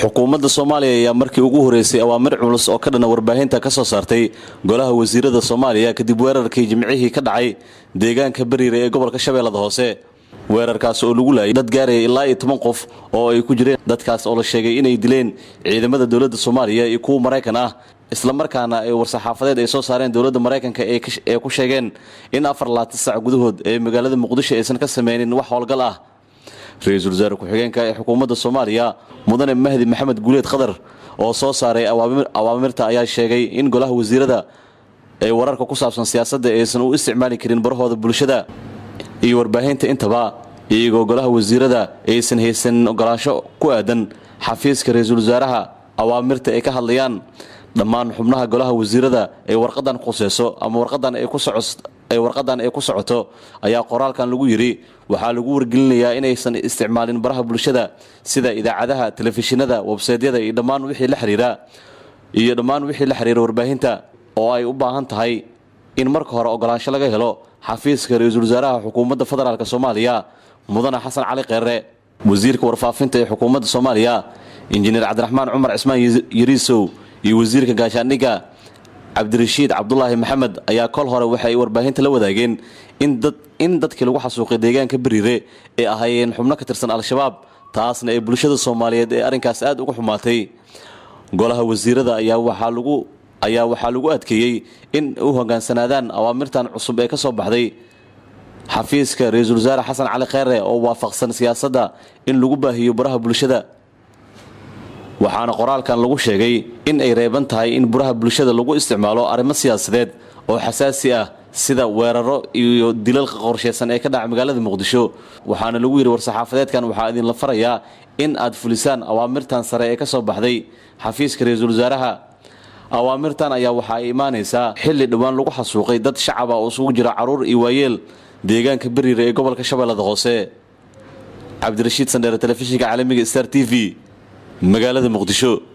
xukuumadda soomaaliya ayaa markii ugu horeysay awaamir culus oo ka dhana warbaahinta ka soo saartay golaha wasiirada soomaaliya kadib weerarkii jimcihii ka dhacay deegaanka bariire ee gobolka shabeellada hoose weerarkaas oo lagu laayay dad gaaraya ilaa iyo toban qof oo ay ku jireen dadkaas oo la sheegay inay dileen ciidamada dowladda soomaaliya iyo kuwa maraykan ah islamarkaana ay war-saxaafadeed ay soo saareen dowladda maraykanka ee ku sheegeen in afar laatan sac gudahood ee magaalada muqdisho aysan ka sameynin wax howlgal ah ra-iisul wasaare ku-xigeenka ee xukuumadda soomaaliya mudane mahdi maxamed guuleed khadar oo soo saaray awaamirta ayaa sheegay in golaha wasiirada ay wararka ku saabsan siyaasadda aysan u isticmaali karin barahooda bulshada iyo warbaahinta intaba iyagoo golaha wasiirada aysan haysanin ogolaansho ku aadan xafiiska ra-iisul wasaaraha awaamirta ay ka hadlayaan dhammaan xubnaha golaha wasiirada ee warqadan khuseyso ama warqadan ay ku soco ay warqadan ay ku socoto ayaa qoraalkan lagu yidhi waxaa lagu wargelinayaa inaysan isticmaalin baraha bulshada sida idaacadaha telefishinada websaydyada iyo dhammaan wixii la xiriira iyo dhammaan wixii la xiriira warbaahinta oo ay u baahan tahay in marka hore ogolaansho laga helo xafiiska ra-iisul wasaaraha xukuumadda federaalk soomaaliya mudane xasan cali kheere wasiirka warfaafinta ee xukuumadda soomaaliya injineer cabdiraxmaan cumar cismaan yariisow iyo wasiirka gaashaandhigga cabdirashiid cabdulaahi maxamed ayaa kol hore waxay warbaahinta la wadaageen in dadkii lagu xasuuqay deegaanka bariire ay ahaayeen xubno ka tirsan al-shabaab taasna ee bulshada soomaaliyeed ee arrinkaas aad uga xumaatay golaha wasiirada ayaa waxaa lagu ayaa waxaa lagu adkeeyey in u hogaansanaadaan awaamirtan cusub ee ka soo baxday xafiiska ra-iisul wasaare xasan cali kheere oo waafaqsan siyaasadda in lagu baahiyo baraha bulshada waxaana qoraalkan lagu sheegay in ay reeban tahay in buraha bulshada lagu isticmaalo arrimo siyaasadeed oo xasaasi ah sida weeraro iyo dilalka qorsheysan ee ka dhaca magaalada muqdisho waxaana lagu yidhi war-saxaafadeedkan waxaa idinla farayaa in aad fulisaan awaamirtan sare ee ka soo baxday xafiiska ra-iisul wasaaraha awaamirtan ayaa waxaa ay imaanaysaa xilli dhowaan lagu xasuuqay dad shacaba oo isugu jira caruur iyo waayeel deegaanka bariire ee gobolka shabeellada hoose cabdirashiid sandheere telefishinka caalamiga star t v magaalada muqdisho